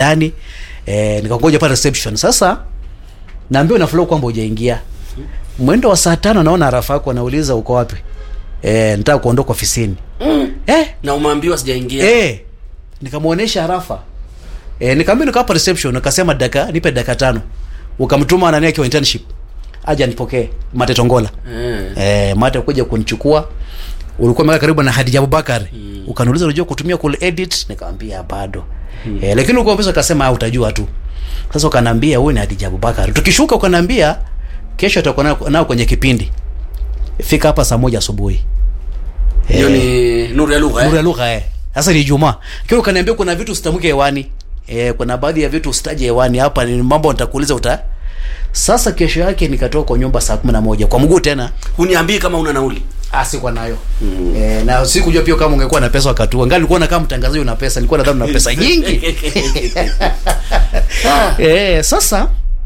ndani eh, nikangoja pale reception sasa naambiwa na flow kwamba hujaingia mwendo wa saa tano naona arafa yako anauliza uko wapi eh, nitaka kuondoka ofisini mm. eh, na umeambiwa sijaingia eh, nikamwonyesha arafa eh, nikaambia niko hapa reception akasema daka nipe daka tano ukamtuma nani akiwa internship aja nipokee mate tongola eh. eh, mate kuja kunichukua ulikuwa meka karibu na Hadija Abubakar mm. ukaniuliza unajua kutumia cool edit nikamwambia bado mm. eh, lakini uko pesa akasema ah, utajua tu sasa ukaniambia huyu ni Hadija Abubakar tukishuka ukaniambia kesho tutakuwa nao- nao kwenye kipindi fika hapa saa moja asubuhi hiyo ni nuru ya lugha nuru ya eh? lugha eh. Sasa ni Ijumaa. Kile ukaniambia kuna vitu usitamke hewani. Eh, kuna baadhi ya vitu usitaje hewani hapa ni mambo nitakuuliza uta. Sasa kesho yake nikatoka kwa nyumba saa 11 kwa mguu tena. huniambii kama una nauli Ah, sikuwa nayo. Mm. Eh, na sikujua pia kama ungekuwa na pesa wakati huo. Ngali nilikuwa na kama mtangazaji una pesa, nilikuwa nadhani una pesa nyingi. eh, sasa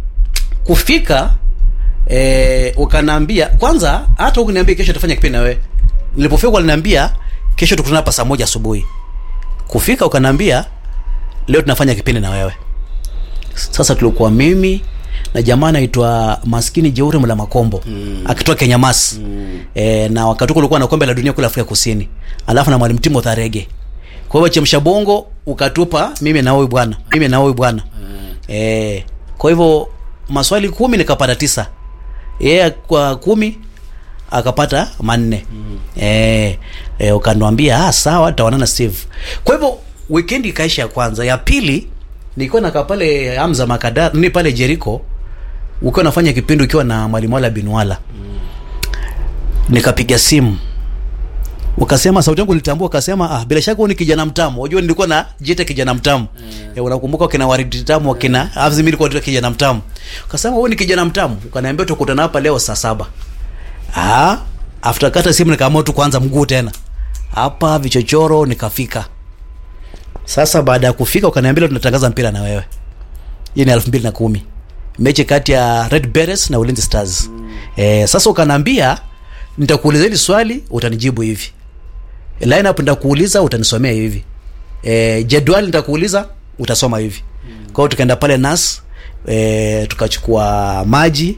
kufika eh, ukaniambia kwanza hata ukiniambia kesho tufanye kipindi na wewe. Nilipofika waliniambia kesho tukutane hapa saa moja asubuhi. Kufika ukaniambia leo tunafanya kipindi na wewe. Sasa tulikuwa mimi na jamaa anaitwa Maskini Jeuri Mla Makombo mm. akitoka Kenya Mas mm. e, na wakati huo kulikuwa na kombe la dunia kule Afrika Kusini, alafu na mwalimu Timo Tharege. Kwa hivyo chemsha bongo ukatupa mimi na huyu bwana, mimi na huyu bwana mm. e, kwa hivyo maswali kumi nikapata tisa, yeye kwa kumi akapata manne mm. e, e, ukaniambia ah, sawa tutaonana Steve. Kwa hivyo weekend ikaisha ya kwanza, ya pili nilikuwa nakaa pale Hamza Makadar ni pale Jericho, ukiwa nafanya kipindi ukiwa na mwalimu wala binwala mm. nikapiga simu ukasema sauti yangu nilitambua, ukasema ah, bila shaka huyu ni kijana mtamu. Unajua nilikuwa na jita kijana mtamu mm. e, unakumbuka kina Waridi Tamu wakina mm. Afzi, mimi nilikuwa naitwa kijana mtamu. Ukasema huyu ni kijana mtamu, ukaniambia tukutana hapa leo saa saba. Ah, after kata simu nikaamua tu kuanza mguu tena hapa vichochoro, nikafika sasa. Baada ya kufika, ukaniambia leo tunatangaza mpira na wewe. Hii ni elfu mbili na kumi mechi kati ya Red Berets na Ulinzi Stars mm. E, sasa ukaniambia nitakuuliza hili swali utanijibu hivi, lineup nitakuuliza utanisomea hivi, e, jedwali nitakuuliza utasoma hivi mm. Kwa hiyo tukaenda pale nas e, tukachukua maji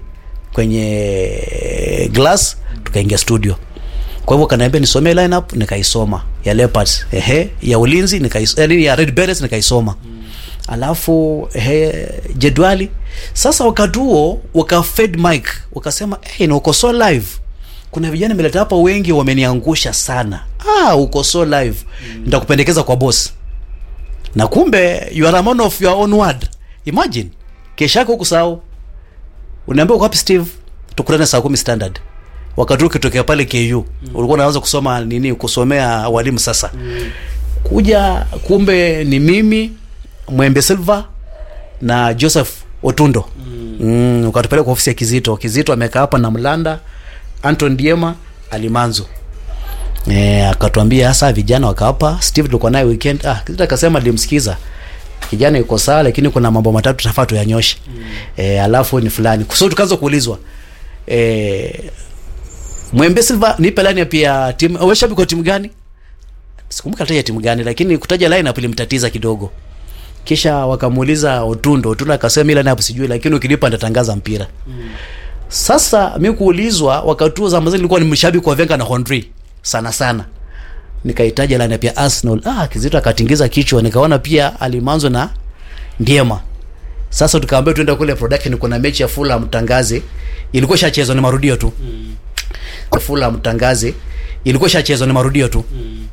kwenye glass tukaingia studio. Kwa hivyo kaniambia nisomee lineup nikaisoma ya Leopards, ehe, ya Ulinzi nikaisoma, ya Red Berets nikaisoma mm. Alafu ehe, jedwali sasa. Wakati huo waka fed mic wakasema, hey, na uko so live kuna vijana nimeleta hapa wengi wameniangusha sana. Ah, uko so live mm. Nitakupendekeza kwa boss. Na kumbe you are a man of your own word. Imagine kesha yako kusahau. Unaambia uko wapi Steve? Tukutane saa kumi standard. Wakati huo ukitokea pale KU mm. ulikuwa unaanza kusoma nini, kusomea walimu sasa mm. kuja kumbe ni mimi Mwembe Silva na Joseph Otundo mm. mm, ukatupeleka kwa ofisi ya Kizito. Kizito amekaa hapa na Mlanda Anton Diema Alimanzo. Eh, akatuambia hasa vijana wakawapa Steve tulikuwa naye weekend. Ah, Kizito akasema nilimsikiza. Kijana yuko sawa lakini kuna mambo matatu tafaa tuyanyoshe. Mm. Eh, alafu ni fulani. Kwa tukaanza kuulizwa. Eh, Mwembe Silva nipe line pia timu. Wewe shabiki wa timu gani? Sikumbuka hata ya timu gani lakini kutaja line up ilimtatiza kidogo. Kisha wakamuuliza Otundo. Otundo akasema ila hapo sijui lakini ukilipa nitatangaza mpira. Mm. Sasa mi kuulizwa wakati huo zamani nilikuwa ni mshabiki wa Venga na Henry sana sana, nikahitaji line pia Arsenal. Ah, Kizito akatingiza kichwa, nikaona pia Alimanzo na Ndiema. Sasa tukaambia tuende kule production, kuna mechi ya Fulham tangaze, ilikuwa shachezwa ni marudio tu mm. Fulham tangaze, ilikuwa shachezwa ni marudio tu mm.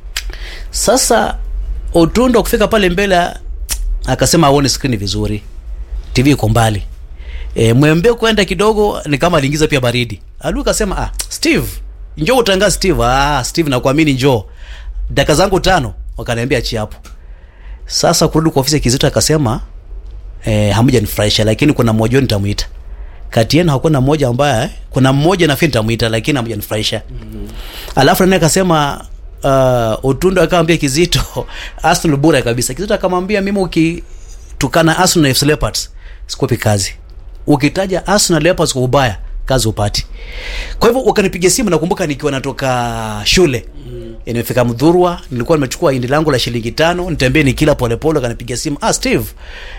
Sasa Otundo kufika pale mbele akasema aone screen vizuri, TV iko mbali E, mwembe kwenda kidogo ni kama aliingiza pia baridi. Alu akasema ah, Steve, njoo utangaze Steve. Ah, Steve nakuamini njoo. Dakika zangu tano wakaniambia achi hapo. Sasa kurudi kwa ofisi ya Kizito akasema eh, hamuja nifurahisha lakini kuna mmoja nitamuita. Kati yenu hakuna mmoja ambaye kuna mmoja nafikiri nitamuita lakini hamuja nifurahisha. Mm -hmm. Alafu naye akasema uh, Otundo akamwambia Kizito Arsenal bora kabisa. Kizito akamwambia mimi ukitukana Arsenal na FC Leopards sikupi kazi ukitaja Arsenal Leopards kwa ubaya kazi upati. Kwa hivyo wakanipiga simu, nakumbuka nikiwa natoka shule mm. nimefika Mdhurwa, nilikuwa nimechukua hindi langu la shilingi tano nitembee nikila polepole, akanipiga simu ah, Steve